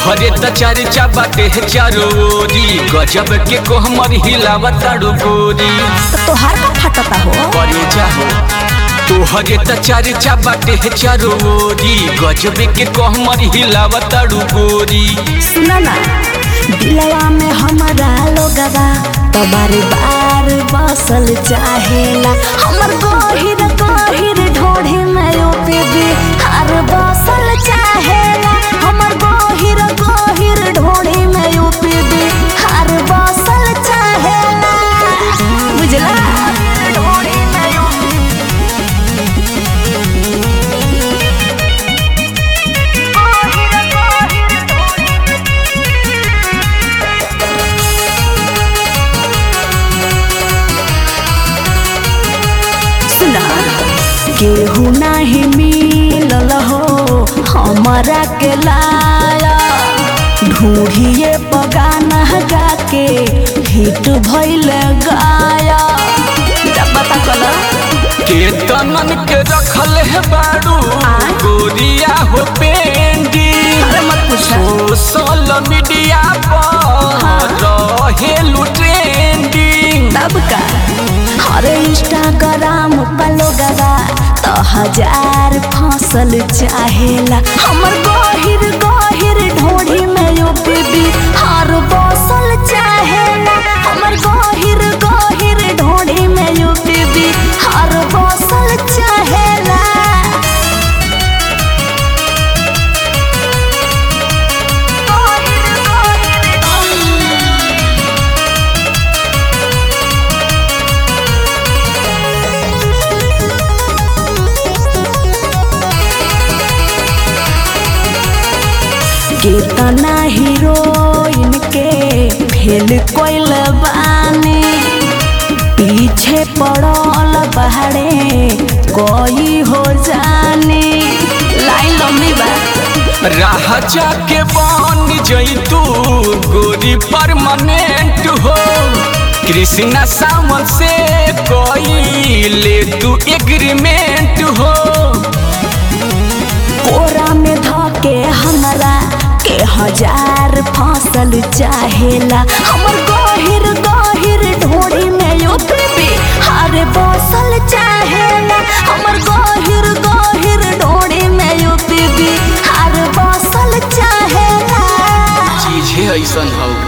तोहरे त चर्चा बाटे चारो ओरी गजब के कोहमर हिलावत ताड़ू गोरी तो तोहार का फटता हो करे जाहो तोहरे त चर्चा बाटे चारो ओरी गजब के कोहमर हिलावत ताड़ू गोरी सुना ना दिलवा में हमारा लोगवा तो बार बार बसल चाहेला हमर गहिर गहिर ढोढ़े में ओ बेबी हर बसल चाहेला हमर गहिर गहिर ढोढ़े में ओ बेबी हर बसल चाहेला बुझला ढोढ़े में ओ गहिर गहिर ढोढ़े सुना केहू नाही मिलल हो हमारा के लाया ढूढ़िए पगाना गा के हिट भइल गाया जब बता कला के तनन के रखल है बाड़ू आय? गोरिया हो पेंडी अरे मत पूछा सोशल मीडिया पर रहेलू ट्रेंडिंग तब का अरे इंस्टाग्राम पलोगवा तो हजार फसल चाहेला हमर गहिर गहिर ढोढ़ी में यो बेबी हर बसल चाहेला हमर गहिर गहिर ढोढ़ी में यो बेबी हर बसल चाहेला गहिर गहिर कितना हीरोइन के फेल कोइल बानी पीछे पड़ल बहरे कोई हो जाने लाइन लंबी बा राह जाके बन जैतू गोरी परमानेंट हो कृष्णा सावन से कोई ले तू एग्रीमेंट हो कोरा में धके हमरा के हजार फसल चाहेला हमर गहिर गहिर ढोड़ी में यो बेबी हरे बसल चाहेला हमर गहिर गहिर ढोड़ी में यो बेबी हरे बसल चाहेला चीज ऐसन हो